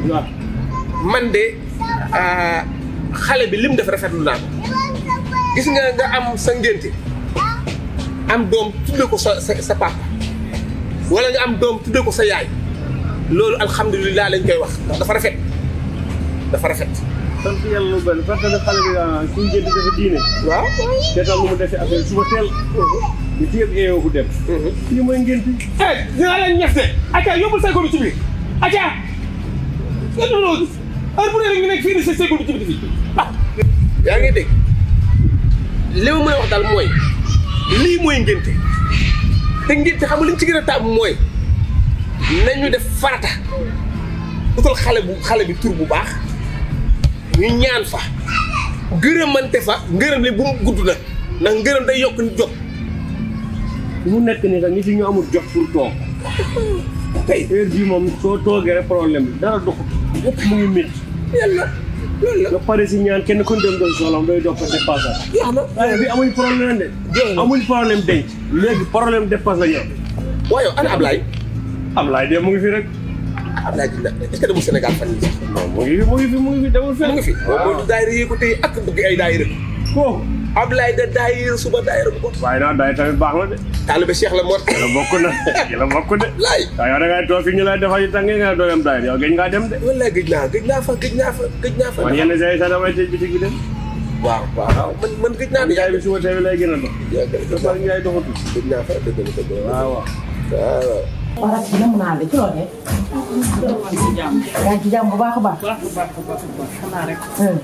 waaw man de ah, xale bi lim def rafetlu naa ko gis nga nga am sa ngénte am doom tudde ko sa sa sa papa wala nga am doom tudde ko sa yaay loolu alhamdulilah lañ koy wax ndax dafa rafet dafa rafet. sant yàlla lu bëri parce que xale bi ah suñu jënd dafa diine waaw. te tam lu mu defee affaire suba teel di fi yëpp eeyoo bu dem lii mooy ngénte eh dinaa leen ñaxte acca yóbbul say góor ci biir acca non non heure bu ne rek ñu nekk fii ni sa say góor ci biir fii ah. yaa ngi dégg li ma mën a wax daal mooy lii mooy ngénte te ngénte xam nga li ñu ci gën a taamu mooy nañu def farata utal xale bu xale bi tur bu baax ñu ñaan fa gërëmante fa ngërëm li bu mu gudd na ndax ngërëm day yokk nit jot mu nekk nii sax ñi si ñu amul jox pour toog tey heure bii moom soo toogee rek problème bi dara doxut yëpp mu ngi métti yàlla loolu la nga pare si ñaan kenn ku dem doon soxlam day dox ko dépassé yaa na waaye bi amuñ problème de amuñ problème denc léegi problème dépasse la ñu am waaye ana Ablaye Ablaye de mu ngi fi rek Ablaye dina est-ce que demul Sénégal fan yii sax non mu ngi fi mu ngi fi mu ngi fi demul mu fenn ngi fi moom mooy daayira yi ko tey ak bëgg ay daayira kooku Ablaye da daayira suba daayira bu ko waaye naa day tamit baax na de taalibe Cheikh la moo la bokk na la bokk de laay waaye yow da ngay toog fi ñu lay defal yi tànge nga doo dem daay yow gëj ngaa dem de wallaay gëj naa gëj naa fa gëj naa fa gëj naa fa man yenn saa yi sax damay tëj bitig bi dem waaw waaw man man gëj naa di njaay bi suba tey bi lay gën a dox gëj dafa njaay doxatul gëj naa fa dëgg la dëgg la waaw waaw waaw wala ci nam naa la ci loo def. yaa ngi ci jàmm bu baax a baax. baax a baax a baax a baax xanaa rek Hmm.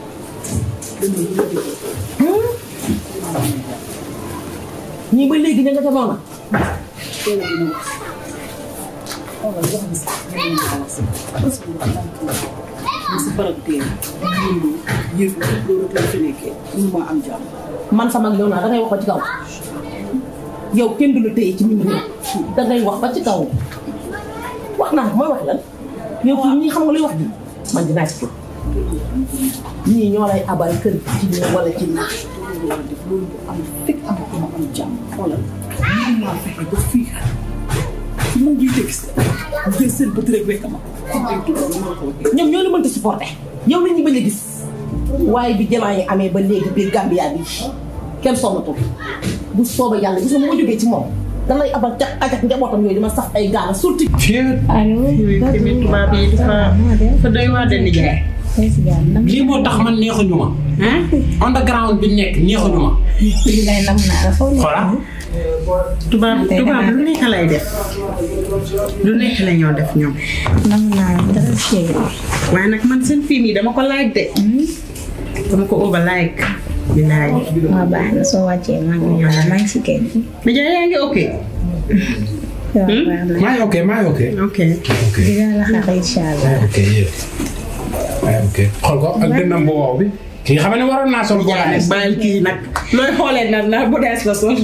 ñii ba léegi ña nga ca noona. teel a gën a wax xoolal wax bi sax ñu ngi ko wax si parce que dafa am kii si barab teel yëngu yëngu loolu teel fi nekkee mënu maa am jàmm man sama yow naa dangay wax ba ci kaw. yow kenn du la téye ci mim réew. dangay wax ba ci kaw. wax naa mooy wax lan. yow fii ñii xam nga luy wax ji man dinaa ci jóg. ñii ñoo lay abal kër ci ñii wala ci naa. loolu war a def loolu bu am fekk am ko ma am jàmm xoolal mënu maa fexe ba fii su ma jiite gis nga jël seen bët rek wekk ma comme ay tubaab ni ma la ko waxee ñoom ñoo la mënta supporter yow la ñu bañ a gis waaye bi jamaa yi amee ba léegi biir Gambia bi kenn sonnatul bu soobee yàlla gis nga moo jógee ci moom da lay abal ca ajak njabootam yooyu dama saf ay gaana surtout allo. tamit tubaab yi dafa dafa doy waar de nijaay lii moo tax man neexuñu ma. underground bi nekk neexuñu ma. lii lay nam naa la foofu Voilà. tubaab tubaab lu nekk lay def lu nekk la ñoo def ñoom nam naa la dara chéri waaye nag man seen film yi dama ko like de dama ko over like bilaay waa baax na soo wàccee maa ngi ñëw maa ngi si kër gi nijaay yaa ngi ok waaw baax na maa ngi ok maa ngi ok. ok ok dinaa la xaar incha allah maa ngi ok yéen. maa ngi ok xool ko ak dënnam bu wow bi. kii xam ne waroon naa sol nijaay nag golaas. bàyyil kii nag looy xoolee nag na bu dees la sol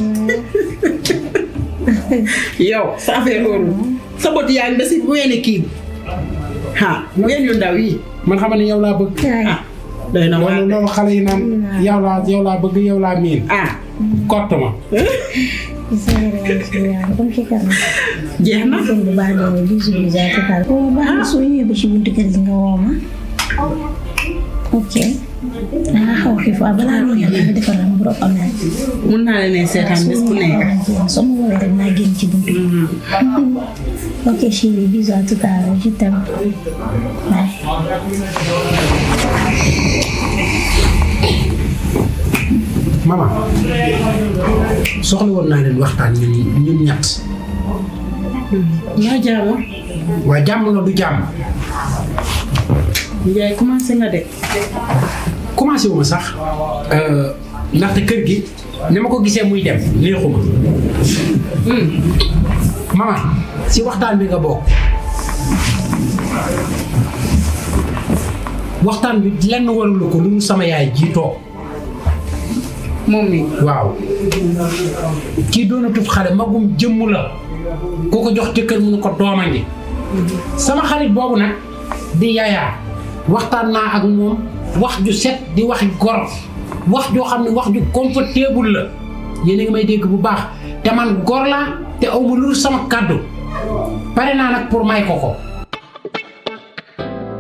yow sa affaire loolu sa bët yaa ngi ba si weeni kii ha ween yu ndaw yi man xam ne yow laa bëgg. ah doy na waar loolu de. loolu xale yi naan yow laa yow laa bëgg yow laa miin. ah kott ma. comme ci kanam jeex na kon bu baax doon bisu bisu ak kàr ko baax na soo ñëwee ba ci buntu kër gi nga woo ma ok danga xaw xiif waaw balaa nga ñëw danga defal la mburu am na mun naa leen ne seetaan bés bu nekk soo ma woowee rek naa génn ci buntu bi ok chérie bisous à tout à l'heure je t'aime bye maman soxla woon naa leen waxtaan ñun ñun ñett. yaa jaama waa jàmm la du jàmm. Ndiaye commencé nga de commencé wu ma sax euh, ndaxte kër gi ni ma ko gisee muy dem neexuma maman si waxtaan bi nga bokk waxtaan bi lenn waralu ko lu mu sama yaay ji toog moom mi waaw kii doonatut xale magum jëmm la ku ko jox jëkkër mu ne ko dooma ngi sama xarit boobu nag di yaayaa waxtaan naa ak moom wax ju set di waxi gor wax joo xam ne wax ju confortable la yéen a ngi may dégg bu baax te man gor laa te awma lu dul sama kàddu pare naa nag pour may ko ko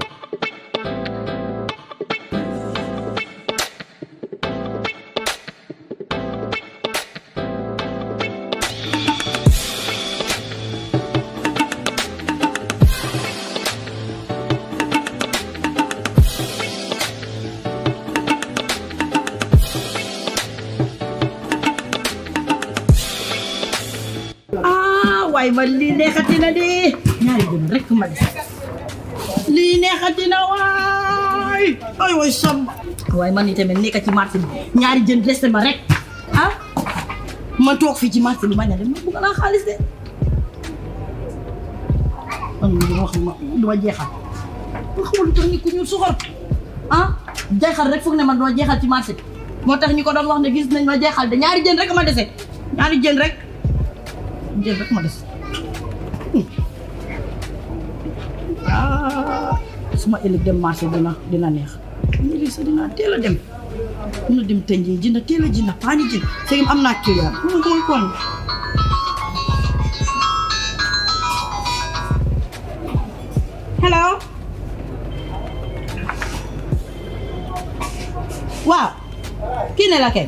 waay man lii neexati na de ñaari jën rek ma des lii neexati na waay ay waay samba waaye man itamit nekk ci marché bi ñaari jën reste ma rek ah ma toog fii ci marché bi ma ne de ma bëgg naa xaalis de man mii dama wax ma du ma jeexal man xamul lu tax ni ku ñu soxor ah jeexal rek foog ne man doo jeexal ci marché bi moo tax ñi ko doon wax ne gis nañ ma jeexal de ñaari jën rek ma dese ñaari jën rek jën rek ma des ah suma ëllëg dem marché dina dina neex ñu lii sax dinaa teel a dem mun a dem tënjee jënd teel a jënd paani jën fekk am naa client mu ngi kon hello waaw kii ne la kay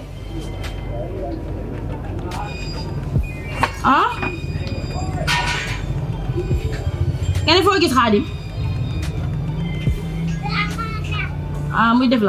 ah kenn foo gis xaadim ah muy def la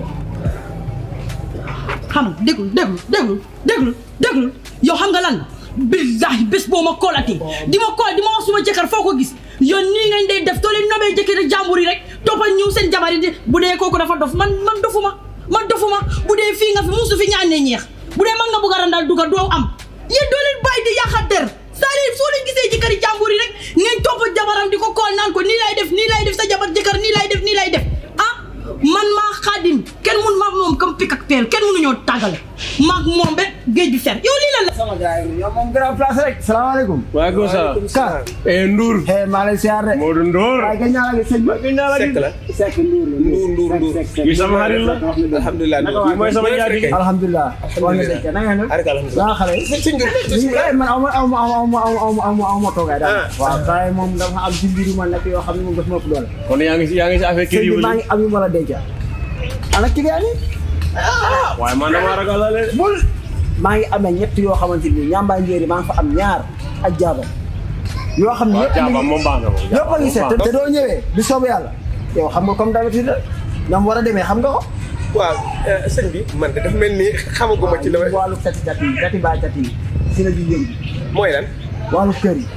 xam nga déglu déglu déglu déglu déglu yow xam nga lan la billahi bés boo ma koolatee di ma kool di ma wax suma jëkkër foo ko gis yow nii ngañ dee def too leen nobee jëkkër jàmbur yi rek toppal ñëw seen jabar yi di bu dee kooku dafa dof man man dofuma man dofuma bu dee fii nga fi musu fi ñaan ne ñeex bu dee man nga bugg a randal duga doo am yéen doo leen bàyyi di yàqa der c'est-à-dire soo leen gisee jëkkëri jàmbur yi rek ngeen topp jabaram di ko kool naan ko nii lay def nii lay def sa jabar jëkkër nii lay def nii lay def ah man maa xaadim kenn mun maag moom comme pik ak peel kenn mënuñoo tàggale maag moom ba géej bi fer yow lii la la sama gars yi yow moom grand place rek salaamaaleykum. waaleykum salaam. Ka. eh Ndour. eh maa lay siyaar de. Modou Ndour. waaye gën naa la gis sëñ bi. gën naa la gis. Seck la. Seck Ndour la. Ndour Ndour Ndour. kii sama xarit la. alhamdulilah Naka kii mooy sama jaati. alhamdulilah. wax nga dëgg na nga ne. Arika alhamdulilah. waa xale yi. sëñ Ndour. lii eh man aw ma aw ma aw ma aw ma aw ma aw ma aw ma toogaay daal. waaw waaye moom dafa am ci mbiru man nag yoo xam ne moom dafa ma ëpp doole. kon yaa ngi si yaa ngi si affaire kii sëñ yu bi maa ngi am yu ma la denc. ana client yi. waaye man damaa ragal la de. bul. maa ngi amee ñett yoo xamante ni ñaambaay njéeri maa ngi fa am ñaar ak jaaba. yoo xam ne waaw yëpp a jaaba ngi moom baax na moom. yëpp a ngi set te doo ñëwee bi soobu yàlla yow xam nga comme d'habitude ñoom war a demee xam nga ko waaw sëñ bi man de dafa mel ni xamaguma ci la wàllu tati tati yi tati baa tati yi si la di yëngu mooy lan. wàllu kër yi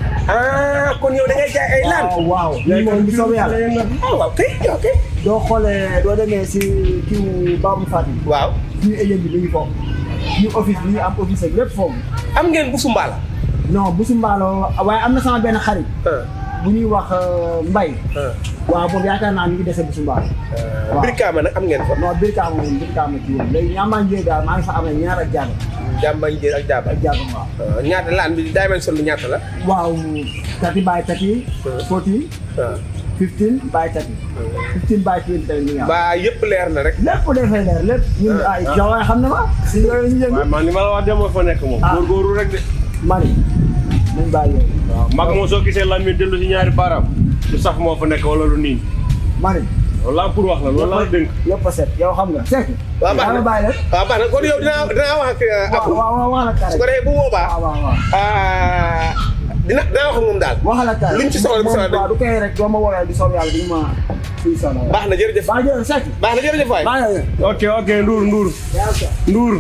ah kon yow da ngay jaay ay laan. waaw waaw lii moom bi soobu yàlla ah waaw kay yow kay. doo xoolee doo demee si kiw Babou Fatou waaw. suñu agent bi mi ngi foofu ñu office bi ñu am office ak lépp foofu am ngeen bu sumbaala. non bu su mbaaloo waaye am na sama benn xarit ah bu ñuy wax Mbay ah. waaw boobu yaakaar naa ñu ngi dese bu su mbaalo waaw Brikama nag am ngeen fa. non birkaama moom birkaama ci woon léegi ñaamaa njëriñ daal maa ngi fa amee ñaar ak jaaba jàmbañ jër ak jaaba. ak jaaba waaw ah, ñaata laan bi dimension bi ñaata la. waaw thirty by thirty forty ah. fifteen by thirty fifteen by twenty tamit ñu ngi am ba yëpp leer na rek. lépp dafay leer lépp ñun ay jawaay xam na ma si yooyu ñu waaye yëngu man li ma la wax de moo fa nekk moom. Ah. góorgóorlu rek de. mani nañ bàyyi yooyu waaw mag moom soo gisee lan mi dellu si ñaari baaraam. lu saf moo fa nekk wala lu niin. mani loolu laa pour wax la loolu laa dénk. yëpp a set yow xam nga sekk waaw baax na yaa bàyyi rek waaw baax na kon yow dinaa dinaa wax ak waaw Apu. waaw waaw wax la su ko kare defee bu boobaa. waaw waaw waaw ah, dina dinaa wax ak moom daal. wax la kare luñ ci soxla bu soxla waaw du koy rek doo ma woowee di soob yàlla di ma fii soxla baax na jërëjëf. baa jël sekk baax na jërëjëf waay. baa jël ok ok Ndour Ndour Ndour.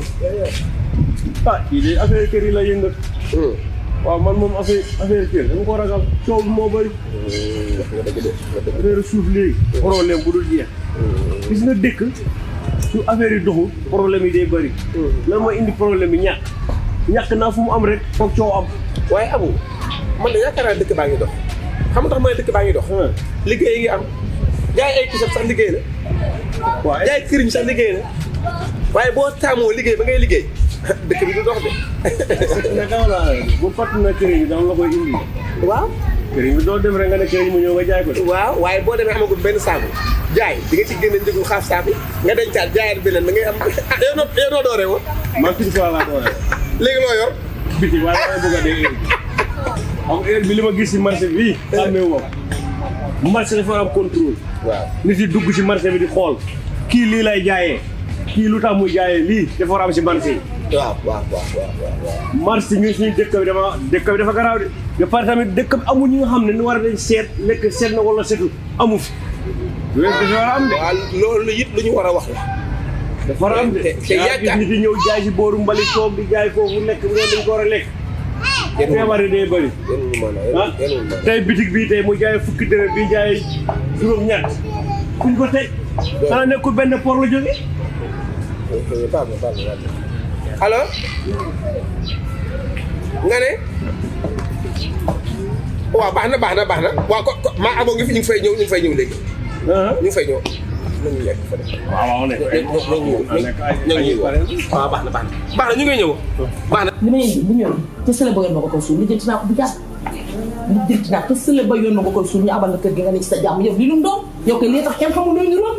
ah kii de affaire kër yi la yëngat. Hmm. waaw man moom affaire affaire kër dama ko ragal coow bi moo bëri. affaire suuf léegi. problème bu dul jeex. gis nga dëkk su affaire yi doxul problème yi day bëri. lan mooy indi problème yi ñàkk. ñàkk naa fu mu am rek foog coow am. waaye Abu man de yaakaar naa dëkk baa ngi dox xam nga tax ma ne dëkk baa ngi dox. liggéey ngi am jaay ay kisam sax liggéey la. waaye jaay këriñ sax liggéey la. waaye boo taamoo liggéey ba ngay liggéey dëkk bi du dox de. naka la bu fàtt na këriñ bi dama la koy indi. waaw. këriñ bi doo dem rek nga ne këriñ mu ñëw nga jaay ko de. waaw waaye boo demee amagul benn saabu jaay di nga ci génne njëgu xaaf saabu nga dencaat jaayaat beneen da ngay am ah yow noo yow noo dooree woon man fii fois laa doole. léegi loo yor. biti waaye damay bëgg a dee heure bi. xam nga heure bi li ma gis si marché bi xàmmee wu ma marché dafa am contrôle. waaw. nit yi dugg ci marché bi di xool kii lii lay jaayee kii lu tax muy jaayee lii dafa war a am si marché yi. waaw waaw waaw waaw waaw. marché ñun suñu dëkk bi dama dëkk bi dafa garaaw de ba pare tamit dëkk bi amul ñi nga xam ne ni war a dañ seet lekk seet na wala seetu amu fi. loolu dafa war a am de. waaw loolu it lu ñu war a wax la. dafa war a am de. te te yaa gis yaakaar nit yi ñëw jaay si booru mbali toog di jaay foofu lekk bi dañ ko war a lekk. feebar yi day bëri yéen ñu mën a ah yéen ñu mën a tey bitig bii tey mu jaay fukki dërëm bi jaay juróom-ñett kuñ ko teg xanaa nekkul benn por la jóge baal ma baal ma baal ma allo nga ne waaw baax na baax na baax na waaw ko ko- maa amoo ngi fi ñu ngi fay ñëw ñu ngi fay ñëw léegi ah ñu ngi fay ñëw nañu lekk fa de waaw waaw nekk ay ñoo ñoo ñëw ñoo ñëw waaw baax na baax na baax na ñu ngi ñëw baax na li ma indi bu ñëwee te sële ba yoon ma ko koy suul lijjanti naa ko bu jàpp lijjanti naa te sële ba yoon ma ko koy suul ñu abal la kër gi nga ne ci sa jàmm yow li lu mu doon yow kay lii tax kenn xamul looy niroon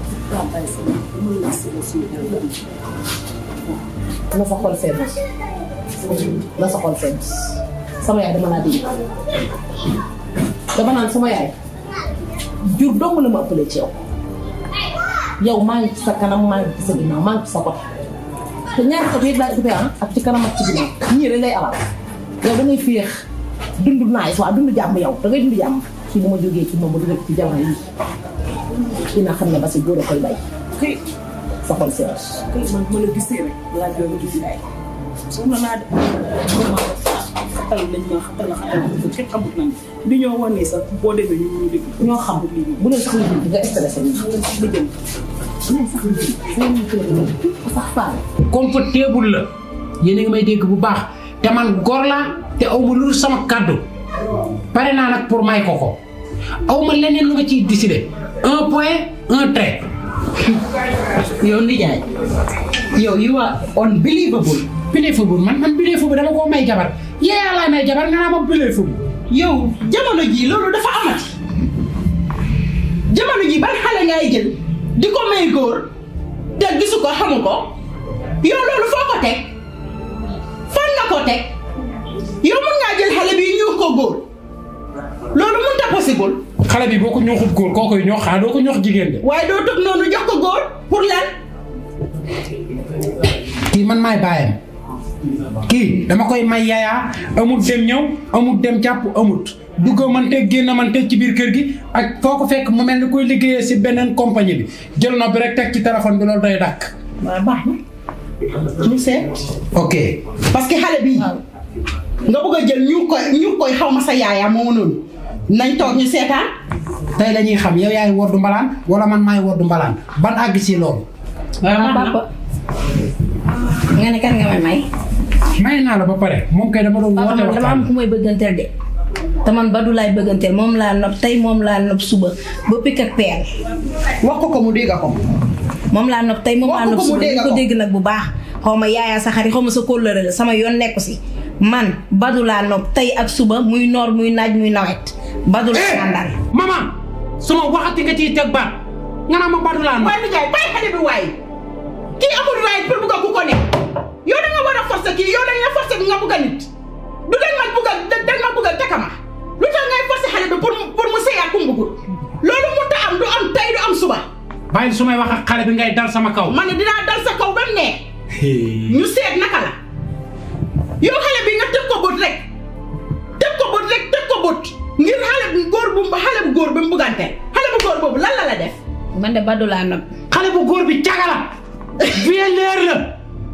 na sa xol feebar na sa xol feebar sama yaay dama laa dégg dama naan sama yaay jur dong la ma ëppalee ci yow yow maa ngi ci sa kanam maa ngi ci sa ginnaaw maa ngi ci sa côté te ñaari côté yëpp laay occupé ah ak ci kanam ak ci ginnaaw ñii rek lay alal yow da ngay féex dund naay waa dund jàmm yow da ngay dund jàmm ci bu ma jógee ci moom ba dugal ci jamono yi dina xam ne ba si góor a koy bay kay sa xol seer kay man ma la gisee rek laa jooy gis yaay soxna naa de vraiment xatal lañ ma xatal la xatal ko kenn xamut nañ bi ñoo wan nii sax boo demee ñu ñu dégg ñoo xam bu leen sax di nga stressé ni li jëm bu leen sax di seen kër sax faale comfortable la yéen a ngi may dégg bu baax te man gor laa te aw ma lu sama kàddu pare naa nag pour may ko ko aw ma leneen lu nga ciy décider un point un trait yow nijaay yow you are unbelievable believable man man believable dama koo may jabar yeeyaa laa may jabar nga naa ma believable yow jamono ji loolu dafa amati jamono ji ban xale ngay jël di ko may góor te gisu ko xamu ko yow loolu foo ko teg fan nga ko teg yow mun ngaa jël xale bi ñuux ko góor loolu mun ta possible xale bi boo ko ñooxut góor koo koy ñoox xaa doo ko ñoox jigéen de waaye doo tëb noonu jox ko góor pour lan kii man maay bàyyam kii dama koy may yayaa amut dem ñëw amut dem jàpp amut dugg man te génn man te ci biir kër gi ak foo ko fekk mu mel ni koy liggéeyee si beneen compagnie bi jël noppi rek teg ci téléphone bi loolu day dàkk waaw baax na ñu seet ok parce que xale bii nga bëgg a jël ñu koy ñu koy xaw ma sa yaayaa moomu noonu nañ toog ñu seetaan tey la ñuy xam yow yaay woddu mbalaan wala man maay woddu mbalaan ban àgg si loolu waaw papa nga ne kan nga may may may naa la ba pare moom kay dama doon papa woote man dama am waxtaan ku may bëgganteel de te man Badou laay bëgganteel moom laa nopp tey moom laa nopp suba ba pikk ak peel wax ko ko mu dégg ko moom laa nopp tey moom Wax laa ko nopp ko mu suba dégg di ko ko. dégg nag bu baax xaw ma yaayaa sa xarit xaw ma sa kóllëre la sama yoon nekku si man Badou laa nopp tey ak suba muy noor muy naaj muy nawet Badou laa àndal maman suma waxati nga ciy teg baat nga naa ma badu laa waaye nijaay bàyyi xale bi waaye kii amul right pour bugg a ku ko ne yow da nga war a forcer kii yow dañ la forcer nga bugg a nit du dañ ma bugg a dañ ma bugg a takama lu tax ngay forcer xale bi pour mu pour mu sëy ak ku mu bëggul loolu mu ta am du am tey du am suba bàyyi su may wax ak xale bi ngay dal sama kaw ma ne dinaa dal sa kaw ba mu neex ñu seet naka la yow xale bi nga teg ko bët rek teg ko bët rek teg ko bët ngir xale bu góor bu xale bu góor bi mu buggante xale bu góor boobu lan la la def man de Badou laa nopp xale bu góor bi caga la vieilleur la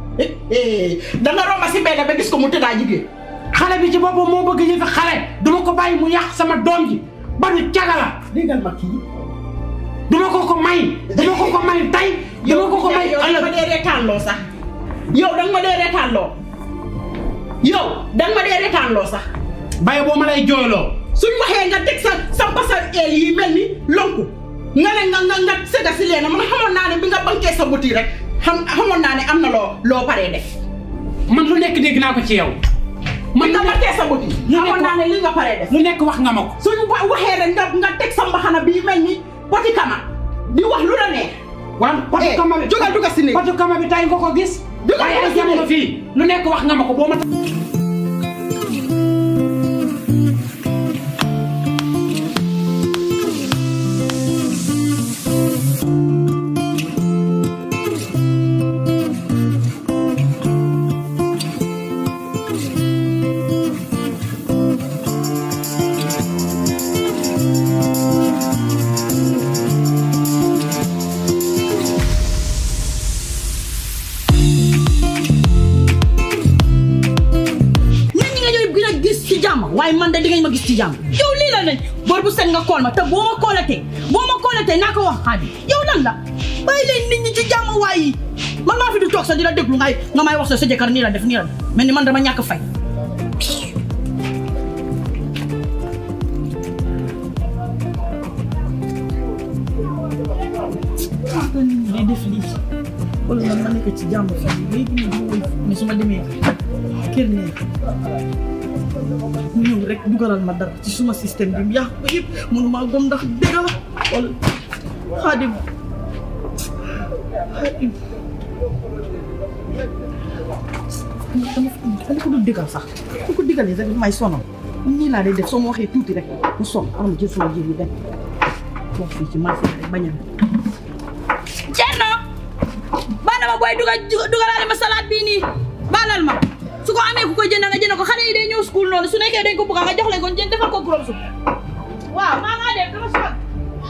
da nga romba si benn ba gis ko mu tëddaa jigéen xale bi ci boppam moo bëgg yëfi xale duma ko bàyyi mu yàq sama doom ji badu caga la déggal ma kii duma ko ko may duma ko ko may tey duma ko ko may yow danga ma ëllëg dee reetaan loo sax yow danga ma dee reetaan loo yow danga ma dee reetaan loo sax bàyyi boo ma lay jooyloo suñ waxee nga teg sa sa basal eel yi mel ni lonku nga ne nga nga nga sëga si leena man xamoon naa ne bi nga bankee sa buti rek xam xamoon naa ne am na loo loo paree def man lu nekk dégg naa ko ci yow bi man nga lu nekk bankee sa buti xamoon naa ne li nga paree def lu nekk wax nga ma ko suñ wa- waxee rek nga nga teg sa mbaxana bii mel ni poti kama di wax lu la neex waaw potu Eh, kama bi jógal dugal si néeg. potu kama bi tay nga ko gis Jógal waaye dugal ay si jamono néeg. fii lu nekk wax nga ma ko boo ma waaye man de di ngañ ma gis ci jàmm yow lii la nañ bor bu set nga kool ma te boo ma koolatee boo ma koolatee naa ko wax xaadi yow lan la bàyyi leen nit ñi ci jàmm waay yi man maa fi du toog sax di la déglu ngay nga may wax sa sa jëkkër nii la def nii la def mel ni man dama ñàkk fay day def lii wala man ma nekk ci jàmm fii léegi nii ma woy mais su ma demee kër ne mu ñëw rek dugalal ma dara ci suma système bi yàq ko yëpp mënu maa gom ndax dëgg la wala xaadim xaadim dama dama ko dul digal sax ku ko digalee rek may sonal nii laa day def soo ma waxee tuuti rek mu son am jël suma ji bi dem wax fii ci marché bi rek bañal Cerno baal ma booy dugal dugalaale ma salade bii nii baalal ma su ko amee ku ko jënd nga jënd ko xale yi day ñëw school noonu su nekkee dañ ko bëgg nga jox leen ko jënd defal ko gros soup waaw maa ngaa dem dama sonn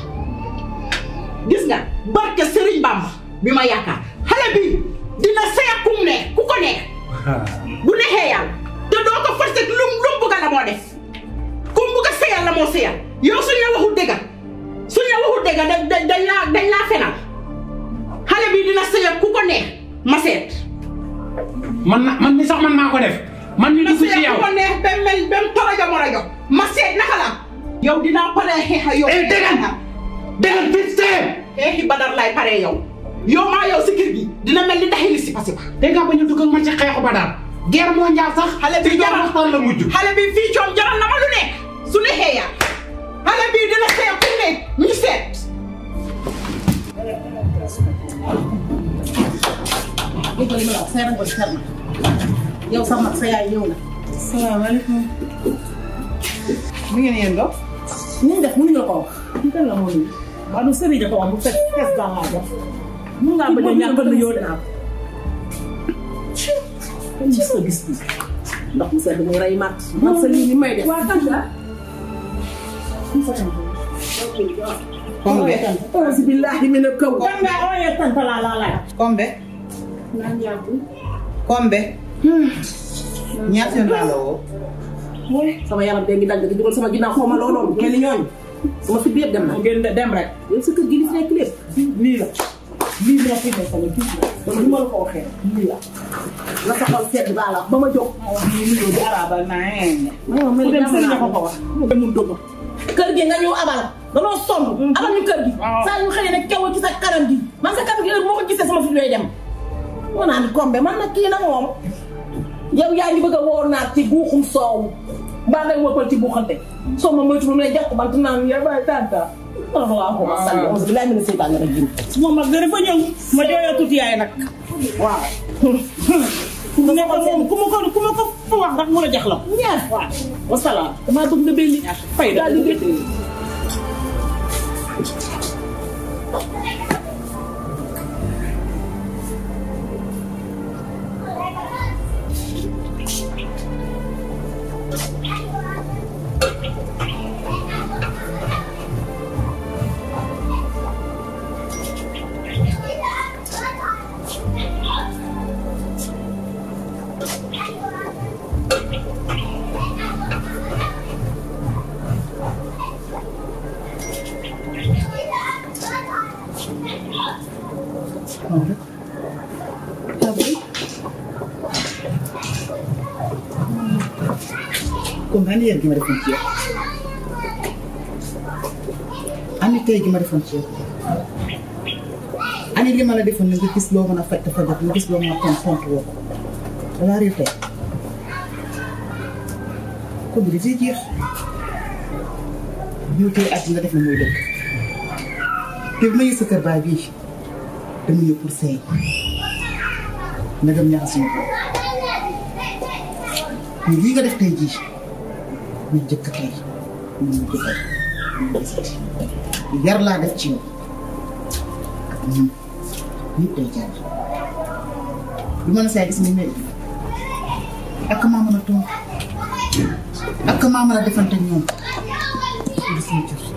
gis nga barke Serigne Bamba bi ma yaakaar xale bi dina sëy ak ku mu neex ku ko neex bu neexee yàlla te doo ko forcé lu mu lu mu bugg la moo def ku mu bugg a sëyal la moo sëyal yow suñ la waxul dëgg suñ la waxul dëgg dañ dañ dañ laa dañ laa fenal xale bi dina sëy ak ku ko neex ma seet. man na man mi sax man maa ko def man mi dugg ci sëy ak yow ku ko neex ba mel ba mu torojo morojo ma seet naka la yow dinaa paree xeexa yow. eh déggal déggal vite fait xeexi badar lay paree yow yow maa yow si kër gi dina mel ni daxili si pasi ba dégg nga ba ñu dugg ak man ci xeexu ba daal guerre mondiale sax xale bi ci jaral waxtaan la mujj xale bi fii coom jaral na ma lu nekk su neexee yaa xale bi dina seet ku ne ñu seet dégg nga li ma la wax sa yaram booy fer na yow sax mag sa yaay ñëw na. salaamaaleykum mi ngeen yéen dox. ñu def mënuñu la ko wax. ñu kan la moo nuyu. waaw du sëriñ da ko wax bu fekk fees daa laa def. mun ngaa bañ a ñàkk a nuyoo naa ko. ci sa gis bi ndox mu sedd muy rey mat. man sa lii ni may def. waa kan la. Kombe. auzu billahi mina kaw. kan nga ooyee tanta laa laa laaj. Kombe. Kombe. ñaata yoon laa la woo. sama yaram bee ngi dagg di dugal sama ginnaaw xaw ma loo doon mel ni ñooñu sama fi bi yëpp dem na. ngeen dem rek. yow sa kër gi li fi nekk lépp lii la lii moo fi nekk tamit tuuti la dama ni ma la ko waxee lii la la sa xol sedd baa la ba ma jóg. ma wax nii nuyoo di arabal naa yéen. ma mel ni sëriñ ko ko wax. mu demul dëgg. kër gi nga ñëw abal danoo sonn. abal ñu kër gi. saa yu xëyee rek kew ci sa kanam gi man sa kanam gi heure moo ko gisee sama fi lay dem. moo naa ni kombe man nag kii nag moom yow yaa ngi bëgg a woo naat ci guuxum soow mbaa ngay woppal ci buuxante soo ma moytu mu lay jàpp bant naan ya bay tanta allahu salli auzu billahi mina seytaani rajim moom mag da dafa ñëw ma jooyoo tuuti yaay nag waaw ku mu nekk moom ku ma ko ku ma ko fa wax ndax mu la jax la ñaar waaw wasalaam damaa bëgg nga belli fay daal di gën Kombe ani yéen gi ma defoon ci yow. ani tey gi ma defoon ci yow. ani li ma la defoon nga gis loo mën a faj te fajat nga gis loo mën a tontu tontu woo ko. dalaa réer tey. ko bi dafay jeex. ñëw tey at nga def na muy dëkk. te bi ma yëg sa kër baay bii dama ñëw pour sëy nga dem ñaxa suñu ko mais lii nga def tey jii ñu jëkk tey ñu ñu jëkkal yar laa def ci yow ak ñun ñëpp day jaar lu ma la saa gis ni mel ak maa mën a tontu ak maa mën a defante ak ñoom gis ñu jur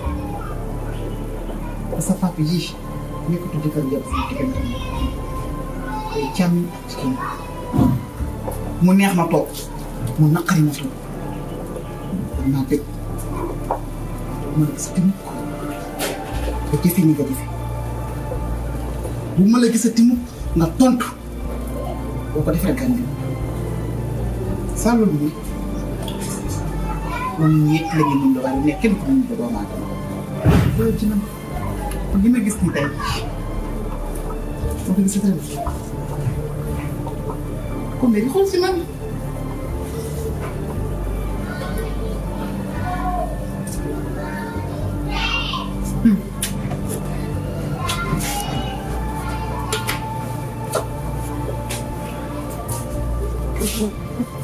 sa papa yii nekkatu jëkkër yow sama diggante day càmm ak jigéen mu neex ma toog mu naqari ma toog dinaa tëj ma la gisati mukk nga jëfe ni nga jëfe bu ma la gisati mukk nga tontu boo ko defee gan bi saa loolu bi moom ñeent la ñu mun waaye nekk kenn ku mun ba doomu aadama loolu ci man li ma gis ni tey boo ko gisati rek comme léegi xool si man Thank you.